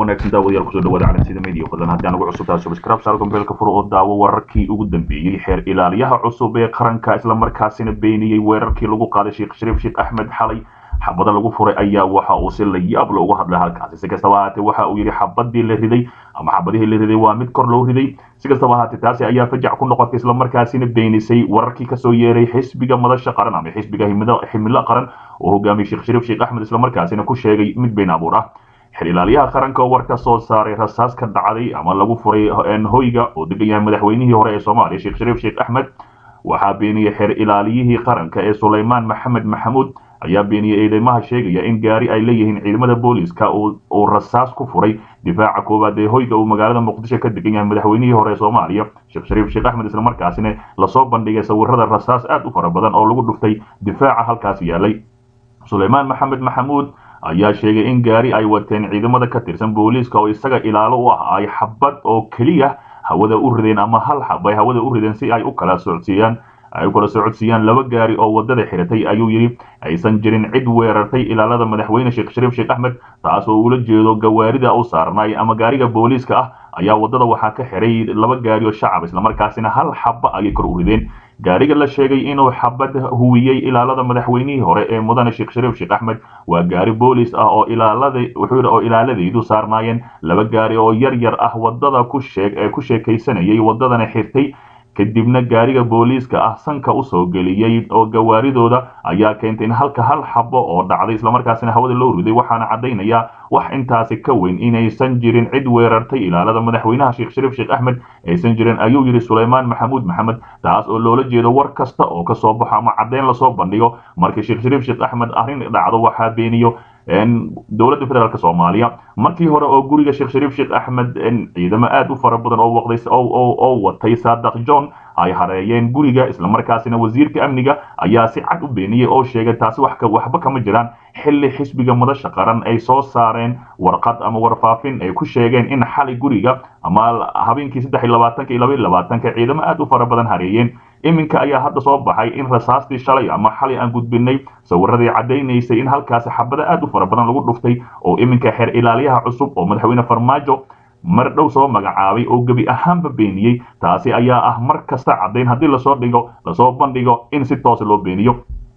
wanaagsan daawadayaal kusoo dhawaada calansida media fadlan haddii aan ugu cusub tahay subscribe saar gombeelka furo oo daawo wararkii ugu dambeeyey xeer ilaaliyaha cusub ee qaranka islamarkaasina beeniyey weerarkii lagu qaaday sheekh shariif sheekh axmed xalay xabada lagu furay ayaa waxa uu si la yaab loogu hadlay halkaasi si kastaba ahaatee waxa uu yidhi xabadii la riday ama xabadihii la riday waa mid kor loo riday si kastaba ahaatee taasi ayaa fajac ku noqotay islamarkaasina beenisay wararkii kasoo yeeray xisbiga madasha qaran ama xisbiga himilo qaran oo hogaamiyey sheekh shariif sheekh axmed islamarkaasina ku sheegay mid been abuur ah xer ilaaliyaha qaranka oo war ka soo saaray rasaas ka dhacday ama lagu furay hoyga oo degan yahay madaxweynihii hore ee soomaaliya sheekh shariif sheekh axmed waxaa beeniyey xer ilaaliyihii qaranka ee sulaymaan maxamed maxamuud ayaa beeniyey eedeymaha sheegaya in gaari ay leeyihiin ciidamada booliska uu rasaas ku furay difaaca koowaad ee hoyga uu magaalada muqdisho ka degan yahay madaxweynihii hore ee soomaaliya sheekh shariif sheekh axmed islamarkaasina lasoo bandhigay sawirada rasaas aad u fara badan oo lagu dhuftay difaaca halkaas yaalay sulaymaan maxamed maxamuud ayaa sheegay in gaari ay wateen ciidamada ka tirsan booliiska oo isaga ilaalo u ah ay xabad oo keliya hawada u rideen ama hal xab ay hawada u rideen si ay u kala socodsiiyaan ay u kala socodsiiyaan laba gaari oo wadada xiratay ayuu yidhi aysan jirin cid weerartay ilaalada madaxweyne sheekh shariif sheekh axmed taas oo ula jeedo gawaarida u saarnay ama gaariga booliiska ah ayaa wadada waxaa ka xiray laba gaari oo shacab islamarkaasina hal xaba ayay kor u rideen gaariga la sheegay inuu xabad huwiyey ilaalada madaxweynihii hore ee mudane sheekh shariif sheekh axmed waa gaari boolis ah oo ilaalada wuxuu oo ilaaladaydu saarnaayeen laba gaari oo yar yar ah wadada ku sheeg ee ku sheekaysanayay wadadana xirtay kadibna gaariga booliiska ah sanka usoo geliyey oo gawaaridooda ayaa keentay in halka hal xabo oo dhacday islamarkaasina hawada loo riday waxaana caddaynaya wax intaasi ka weyn inaysan jirin cid weerartay ilaalada madaxweynaha sheekh shariif sheekh axmed aysan jirin ayuu yidhi sulaymaan maxamuud maxamed taas oo loola jeedo war kasta oo kasoo baxo ama caddeyn lasoo bandhigo markii sheekh shariif sheekh axmed arrin dhacdo waxaa beeniyo dowladda federaalk soomaaliya markii hore oo guriga sheekh shariif sheekh axmed ciidamo aad u fara badan oo waqday oo watay saadaq john ay hareeyeen guriga islamarkaasina wasiirka amniga ayaa si cad u beeniyey oo sheegay taasi waxba kama jiraan xilli xisbiga madasha qaran ay soo saareen warqad ama warfaafin ay ku sheegeen in xali guriga ama habeenkii saddex iyo labaatanka iyo laba iyo labaatanka ciidamo aad u fara badan hareeyeen iminka ayaa hadda soo baxay in rasaastii shalay ama xalay aan gudbinay sawiradii caddaynaysay in halkaasi xabada aad u fara badan lagu dhuftay oo iminka xeer ilaaliyaha cusub oo madaxweyne farmaajo mar dhow soo magacaabay oo gebi ahaanba beeniyey taasi ayaa ah mar kasta caddayn haddii lasoo dhigo lasoo bandhigo in si toos loo beeniyo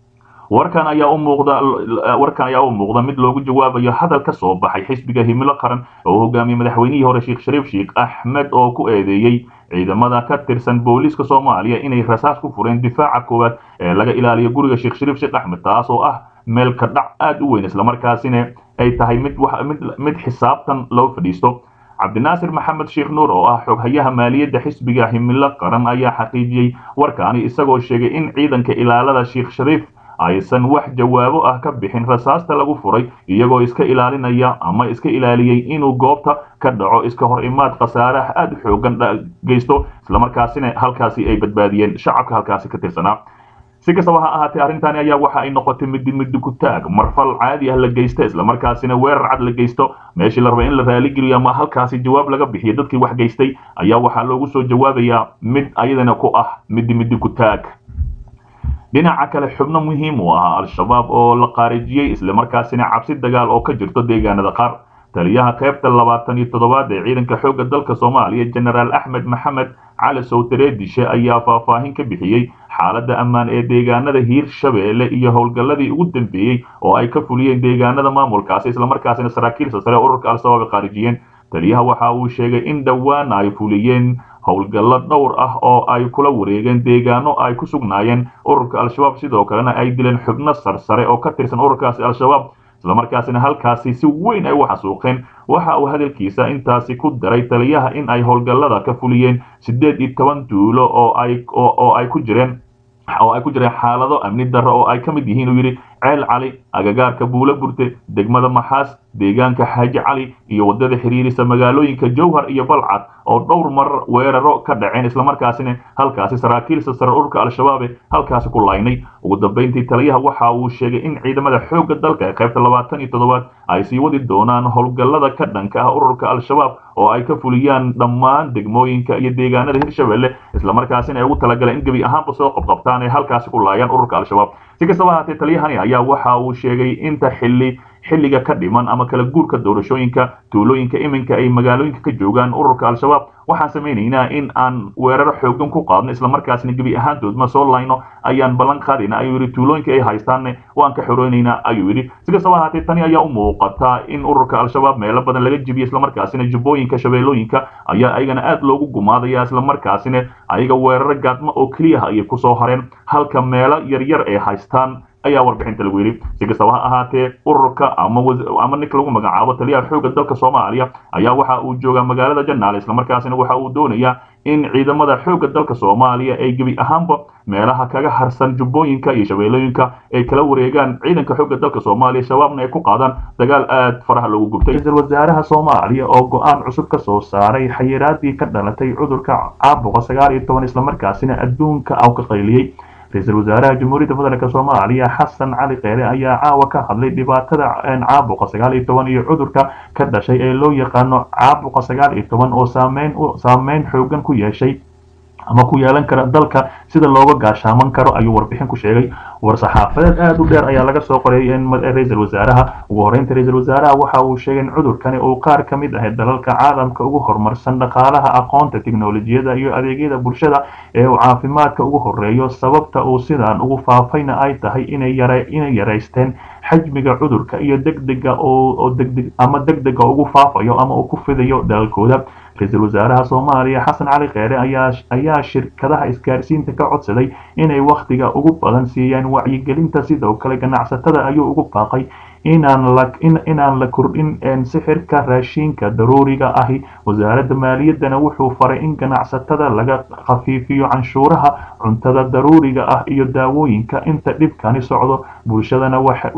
warkan ayaa u muuqda warkan ayaa u muuqda mid loogu jawaabayo hadal ka soo baxay xisbiga himilo qaran oo hogaamiyey madaxweynihii hore sheekh shariif sheekh axmed oo ku eedeeyey ciidamada ka tirsan booliiska soomaaliya inay rasaas ku fureen difaaca koowaad ee laga ilaaliyo guriga sheekh shariif sheekh axmed taas oo ah meel ka dhac aad u weyn islamarkaasina ay tahay mid mid xisaabtan loo fadhiisto cabdinaasir maxamed sheekh nuur oo ah xoghayaha maaliyadda xisbiga himilo qaran ayaa xaqiijiyey warkaani isagoo sheegay in ciidanka ilaalada sheekh shariif aysan wax jawaabo ah ka bixin rasaasta lagu furay iyagoo iska ilaalinaya ama iska ilaaliyey inuu goobta ka dhaco iska hor imaad khasaaraha aad xoogan geysto islamarkaasina halkaasi ay badbaadiyeen shacabka halkaasi ka tirsanaa si kastaba ha ahaatee arrintani ayaa waxa ay noqotay midi midi ku taag marfal caadi ah la geysta islamarkaasina weerar cad la geysto meeshii la raba in la raaligeliyo ama halkaasi jawaab laga bixiyo dadkii wax geystay ayaa waxaa loogu soo jawaabayaa mid ayadana ku ah midi midi ku taag dhinaca kale xubno muhiim u ahaa al-shabaab oo la qaarijiyey islamarkaasina cabsi dagaal oo ka jirto deegaanada qaar taliyaha qaybta labaatan iyo toddobaad ee ciidanka xoogga dalka soomaaliya genaraal axmed maxamed cali sowtareedishe ayaa faahfaahin ka bixiyey xaaladda ammaan ee deegaanada hiir shabeelle iyo howlgalladii ugu dambeeyey oo ay ka fuliyeen deegaanada maamulkaasi islamarkaasina saraakiilsa sare ururka al-shabaab ay qaarijiyeen taliyaha waxa uu sheegay in dhowaan ay fuliyeen howlgallo dhowr ah oo ay kula wareegeen deegaano ay ku sugnaayeen ururka al-shabaab sidoo kalena ay dileen xubno sarsare oo ka tirsan ururkaasi al-shabaab islamarkaasina halkaasi si weyn ay u xasuuqeen waxa uu hadalkiisa intaasi ku daray taliyaha in ay howlgallada ka fuliyeen siddeed iyo toban duulo oo ay oo ay ku jireen oo ay ku jireen xaalado amni darro oo ay ka mid yihiin uu yidhi ceel cali agagaarka buulo burte degmada maxaas deegaanka xaaji cali iyo waddada xiriirisa magaalooyinka jowhar iyo balcad oo dhowr mar weeraro ka dhaceen islamarkaasina halkaasi saraakiilsa sare ururka al-shabaabe halkaasi ku laynay ugu dambayntii taliyaha waxa uu sheegay in ciidamada xoogga dalka ee qaybta labaatan iyo toddobaad ay sii wadi doonaan howlgallada ka dhanka ah ururka al-shabaab oo ay ka fuliyaan dhammaan degmooyinka iyo deegaanada hirshabelle islamarkaasina ay ugu talagaleen in gebi ahaanba soo qabqabtaan ee halkaasi ku laayaan ururka al-shabaab si kastaba ahaatee taliyahani ayaa waxa uu sheegay inta xilli xilliga ka dhiman ama kala guurka doorashooyinka tuulooyinka iminka ay magaalooyinka ka joogaan ururka al-shabaab waxaan samaynaynaa in aan weeraro xoogan ku qaadno islamarkaasna gebi ahaantood ma soo layno ayaan ballan qaadayna ayuu yidhi tuulooyinka ay haystaanne waan ka xoreynaynaa ayuu yidhi si kastaba ahaatee tani ayaa u muuqata in ururka al-shabaab meelo badan laga jibiyo islamarkaasina jubbooyinka shabeellooyinka ayaa ayagana aad loogu gumaadaya islamarkaasina ayaga weeraro gaadmo oo keliyaha ayay kusoo hareen halka meelo yaryar ay haystaan ayaa warbixinta lagu yidhi si kastaba ha ahaatee ururka ama ninka lagu magacaabo taliyaha xoogga dalka soomaaliya ayaa waxa uu joogaa magaalada janaale islamarkaasina waxa uu doonayaa in ciidamada xoogga dalka soomaaliya ay gebi ahaanba meelaha kaga harsan jubbooyinka iyo shabeellooyinka ay kala wareegaan ciidanka xoogga dalka soomaaliya shabaabna ay ku qaadaan dagaal aad faraha loogu gubtay ra-iisul wasaaraha soomaaliya oo go-aan cusub ka soo saaray xayiraadii ka dhalatay cudurka caabuqa sagaal iyo toban islamarkaasina adduunka aw ka qayliyey ra-iisul wasaaraha jamhuuriyadda federaalk soomaaliya xasan cali kheyre ayaa caawa ka hadlay dhibaatada caabuqa sagaal iyo toban iyo cudurka ka dhashay ee loo yaqaano caabuqa sagaal iyo toban oo saameyn saameyn xoogan ku yeeshay ama ku yeelan kara dalka sida looga gaashaaman karo ayuu warbixin ku sheegay war-saxaafadeed aada u dheer ayaa laga soo qoray ra-iisul wasaaraha ugu horeynta ra-iisul wasaaraha waxa uu sheegay in cudurkani uu qaar ka mid ah dalalka caalamka ugu horumarsan dhaqaalaha aqoonta tiknolojiyada iyo adeegyada bulshada ee uu caafimaadka ugu horeeyo sababta uu sidaan ugu faafayna ay tahay inay yaraysteen xajmiga cudurka iyo degdega oo degdeg ama degdega ugu faafayo ama uu ku fidayo dalkooda ra-iisul wasaaraha soomaaliya xasan cali kheyre ayaa shirkadaha isgaarsiinta ka codsaday inay wakhtiga ugu badan siiyaan wacyigelinta sidoo kale ganacsatada ayuu ugu baaqay inaan la kordhin sixirka raashinka daruuriga ahi wasaaradda maaliyaddana wuxuu faray in ganacsatada laga khafiifiyo canshuuraha cuntada daruuriga ah iyo daawooyinka inta dhibkani socdo bulshadana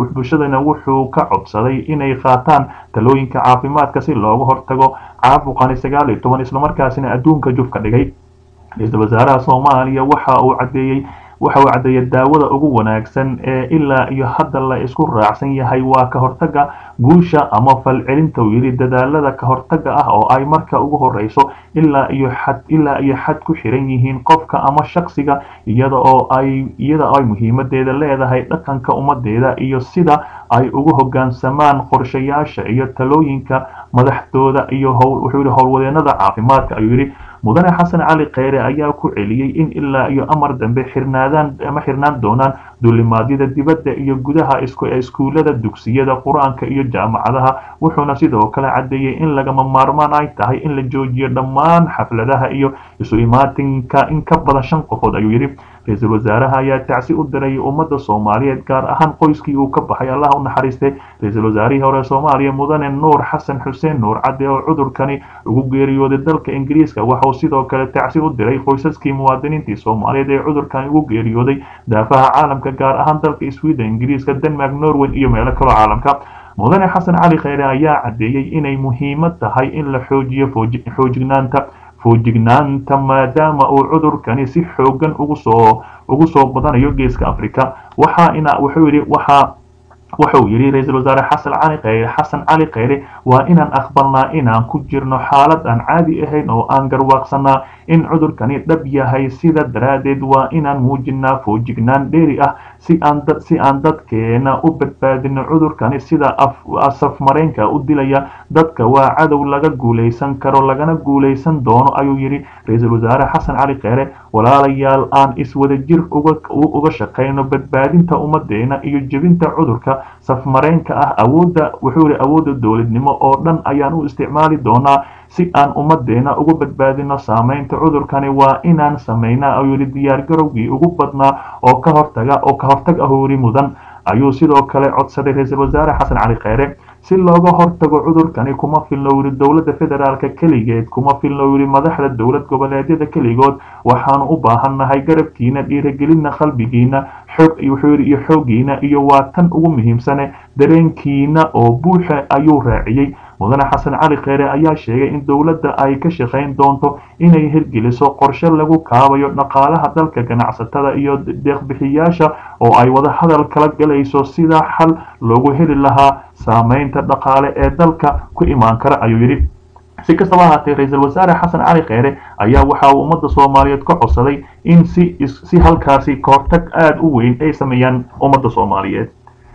wuxuu ka codsaday inay qaataan talooyinka caafimaadka si looga hortago caabuqani sagaal iyo toban islamarkaasina adduunka jufka dhigay ra-iisul wasaaraha soomaaliya waxa uu cadeeyey waxa uu caddeeyay daawada ugu wanaagsan ee ilaa iyo hadda la isku raacsan yahay waa ka hortagga guusha ama falcelinta uu yidhi dadaalada ka hortagga ah oo ay marka ugu horeyso ilaa iyo xad ilaa iyo xad ku xiran yihiin qofka ama shaksiga iyada oo ay iyada ay muhiimadeeda leedahay dhaqanka ummadeeda iyo sida ay ugu hoggaansamaan qorshayaasha iyo talooyinka madaxdooda iyo wuxuu yidhi howlwadeenada caafimaadka ayuu yidhi mudane xasan cali kheyre ayaa ku celiyey in ilaa iyo amar dambe xirnaadaan ama xirnaan doonaan duulimaadyada dibadda iyo gudaha iskuulada dugsiyada qur-aanka iyo jaamacadaha wuxuuna sidoo kale caddeeyey in lagama maarmaan ay tahay in la joojiyo dhammaan xafladaha iyo isu imaatinka in ka badan shan qofood ayuu yidhi ra-iisul wasaaraha ayaa tacsi u diray ummadda soomaaliyeed gaar ahaan qoyskii uu ka baxay allah u naxariistay ra-iisul wasaarihii hore soomaaliya mudane nuur xasan xuseen nuur cadde oo cudurkani ugu geeriyooday dalka ingiriiska waxauu sidoo kale tacsi u diray qoysaskii muwaadiniintii soomaaliyeed ee cudurkani ugu geeriyooday daafaha caalamka gaar ahaan dalka sweden ingiriiska denmark norway iyo meelo kaloo caalamka mudane xasan cali kheyre ayaa caddeeyey inay muhiimad tahay in la xoojiyo xoojignaanta foojignaanta maadaama uu cudurkani si xoogan ugu soo ugu soo badanayo geeska africa waxa ina wuxuu yidhi waxa wuxuu yidhi ra-iisul wasaare xasan cali kheyre xasan cali kheyre waa inaan aqbalnaa inaan ku jirno xaalad aan caadi ahayn oo aan garwaaqsanaa in cudurkani dhab yahay sida daraaddeed waa inaan muujinaa foojignaan dheeri ah si aan dad si aan dadkeena u badbaadino cudurkani sida safmareenka u dilaya dadka waa cadow laga guulaysan karo lagana guulaysan doono ayuu yidhi ra-iisul wasaare xasan cali kheyre walaalayaal aan iswada jir uga shaqayno badbaadinta ummadeena iyo jebinta cudurka safmareenka ah awoodda wuxuu yihi awoodda dowladnimo oo dhan ayaan u isticmaali doonaa si aan ummadeena uga badbaadino saameynta cudurkani waa inaan samaynaa ayuu yidhi diyaargarowgii ugu badnaa oo ka hortaga oo ka hortag ahoori mudan ayuu sidoo kale codsaday ra-iisul wasaare xasan cali kheyre si looga hortago cudurkani kuma filno yidhi dowladda federaalka keligeed kuma filno yidhi madaxda dowlad goboleedyada keligood waxaanu u baahannahay garabkiina dhiiragelina qalbigiina xoog wuxuu yidhi iyo xooggiina iyo waa tan ugu muhiimsane dareenkiina oo buuxa ayuu raaciyey mudane xasan cali kheyre ayaa sheegay in dowladda ay ka shaqayn doonto inay hirgeliso qorshe lagu kaabayo dhaqaalaha dalka ganacsatada iyo deeqbixiyaasha oo ay wada hadal kala galayso sida xal loogu heli lahaa saameynta dhaqaale ee dalka ku imaan kara ayuu yidhi si kastaba ahaatee ra-iisul wasaare xasan cali kheyre ayaa waxa uu ummadda soomaaliyeed ka codsaday in si si halkaasi kahortag aada u weyn ay sameeyaan ummadda soomaaliyeed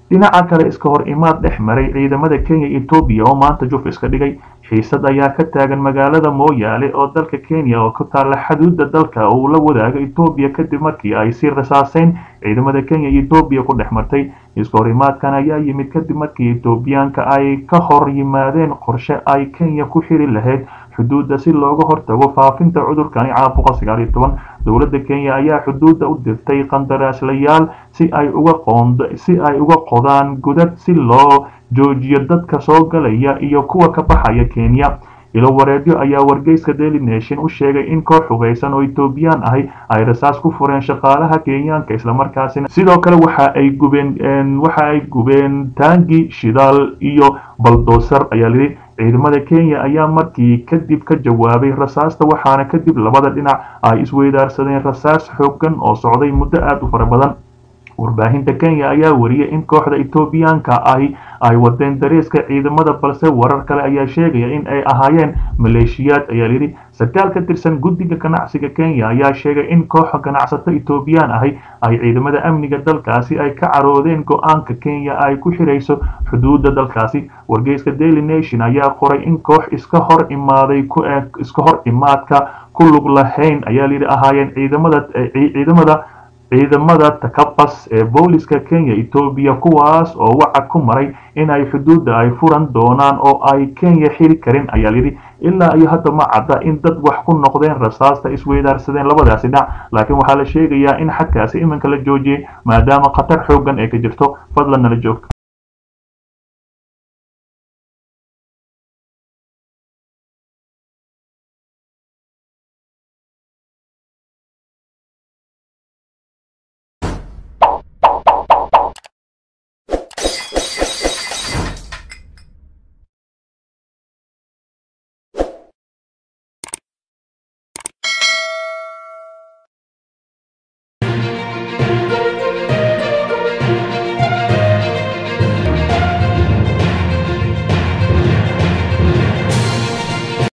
dhinaca kale iska hor imaad dhex maray ciidamada kenya etoobiya oo maanta juf iska dhigay xiisad ayaa ka taagan magaalada mooyaale oo dalka kenya oo ku taalla xuduudda dalka uu la wadaago etoobiya kadib markii ay si rasaaseyn ciidamada kenya iyo etoobiya ku dhex martay iska hor imaadkan ayaa yimid kadib markii etoobiyaanka ay ka hor yimaadeen qorshe ay kenya ku xiri lahayd xuduudda si looga hortago faafinta cudurkani caabuqa sagaal iyo toban dowladda kenya ayaa xuduudda u dirtay qandaraaslayaal si ay uga qoond si ay uga qodaan godad si loo joojiyo dadka soo galaya iyo kuwa ka baxaya kenya ilo wareedyo ayaa wargeyska daily nation u sheegay in koox hubeysan oo etoobiyaan ahi ay rasaas ku fureen shaqaalaha kenyaanka islamarkaasina sidoo kale waxa ay gubeen waxa ay gubeen taangi shidaal iyo baldoosar ayaa layidhi ciidamada kenya ayaa markii kadib ka jawaabay rasaasta waxaana kadib labada dhinac ay isweydaarsadeen rasaas xoogan oo socday muddo aada u fara badan warbaahinta kenya ayaa wariyay in kooxda etoobiyaanka ahi ay wadeen dareeska ciidamada balse warar kale ayaa sheegaya in ay ahaayeen maleeshiyaad ayaa layidhi sarkaal ka tirsan guddiga ganacsiga kenya ayaa sheegay in kooxa ganacsato etoobiyaan ahi ay ciidamada amniga dalkaasi ay ka caroodeen go-aanka kenya ay ku xirayso xuduudda dalkaasi wargeyska daily nation ayaa qoray in koox iska hor imaaday iska hor imaadka ku lug lahayn ayaa layidhi ahaayeen ciidamada ciidamada ciidamada takabas ee booliska kenya etoobiya kuwaas oo wacad ku maray inay xuduudda ay furan doonaan oo ay kenya xiri karin ayaa layidhi ilaa iyo hadda ma cadda in dad wax ku noqdeen rasaasta isweydaarsadeen labadaasi dhinac laakiin waxaa la sheegayaa in xadkaasi iminka la joojiyey maadaama khatar xoogan ay ka jirto fadlan nala joogto